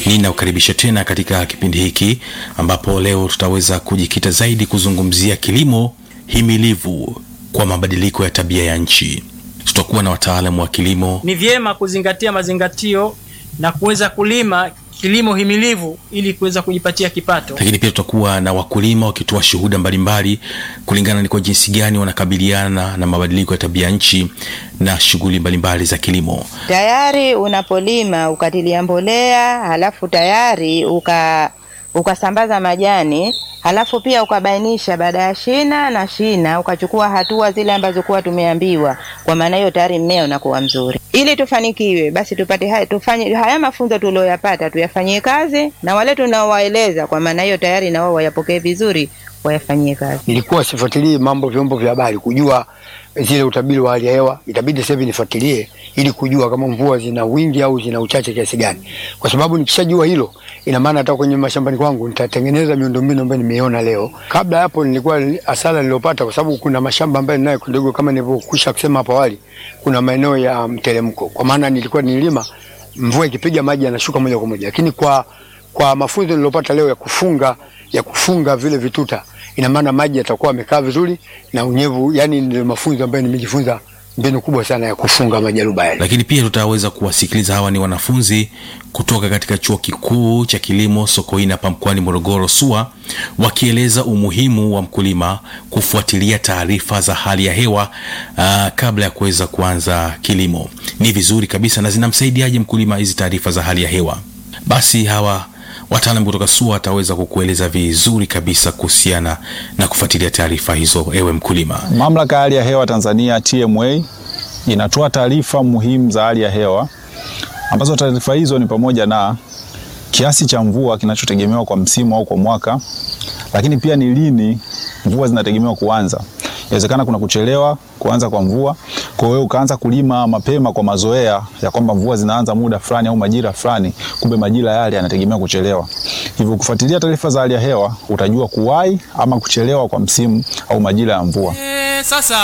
Ninakukaribisha tena katika kipindi hiki ambapo leo tutaweza kujikita zaidi kuzungumzia kilimo himilivu kwa mabadiliko ya tabia ya nchi. Tutakuwa na wataalamu wa kilimo. Ni vyema kuzingatia mazingatio na kuweza kulima kilimo himilivu ili kuweza kujipatia kipato. Lakini pia tutakuwa na wakulima wakitoa shuhuda mbalimbali kulingana ni kwa jinsi gani wanakabiliana na mabadiliko ya tabia nchi na shughuli mbalimbali za kilimo. Tayari unapolima ukatilia mbolea, halafu tayari uka ukasambaza majani, halafu pia ukabainisha baada ya shina na shina, ukachukua hatua zile ambazo kuwa tumeambiwa. Kwa maana hiyo tayari mmea unakuwa mzuri. Ili tufanikiwe, basi tupate haya, tufanye haya mafunzo tulioyapata tuyafanyie kazi, na wale tunaowaeleza, kwa maana hiyo tayari na wao wayapokee vizuri, wayafanyie kazi. Nilikuwa sifuatilii mambo vyombo vya habari kujua zile utabiri wa hali ya hewa, itabidi sasa hivi nifuatilie ili kujua kama mvua zina wingi au zina uchache kiasi gani, kwa sababu nikishajua hilo, ina maana hata kwenye mashambani kwangu nitatengeneza miundombinu ambayo nimeiona leo. Kabla ya hapo, nilikuwa hasara niliyopata, kwa sababu kuna mashamba ambayo ninayo kidogo, kama nilivyokwisha kusema hapo awali, kuna maeneo ya mteremko, kwa maana nilikuwa nilima, mvua ikipiga maji yanashuka moja kwa moja, lakini kwa kwa mafunzo niliyopata leo ya kufunga ya kufunga vile vituta, ina maana maji yatakuwa yamekaa vizuri na unyevu. Yani ndio mafunzo ambayo nimejifunza, mbinu kubwa sana ya kufunga majaruba yale. Lakini pia tutaweza kuwasikiliza, hawa ni wanafunzi kutoka katika chuo kikuu cha kilimo Sokoine hapa mkoani Morogoro SUA, wakieleza umuhimu wa mkulima kufuatilia taarifa za hali ya hewa aa, kabla ya kuweza kuanza kilimo. Ni vizuri kabisa, na zinamsaidiaje mkulima hizi taarifa za hali ya hewa? Basi hawa wataalamu kutoka SUA wataweza kukueleza vizuri kabisa kuhusiana na kufuatilia taarifa hizo, ewe mkulima. Mamlaka ya hali ya hewa Tanzania TMA inatoa taarifa muhimu za hali ya hewa ambazo taarifa hizo ni pamoja na kiasi cha mvua kinachotegemewa kwa msimu au kwa mwaka, lakini pia ni lini mvua zinategemewa kuanza. Inawezekana kuna kuchelewa kuanza kwa mvua, kwa hiyo ukaanza kulima mapema kwa mazoea ya kwamba mvua zinaanza muda fulani au majira fulani, kumbe majira yale yanategemea kuchelewa. Hivyo kufuatilia taarifa za hali ya hewa utajua kuwahi ama kuchelewa kwa msimu au majira ya mvua. E, sasa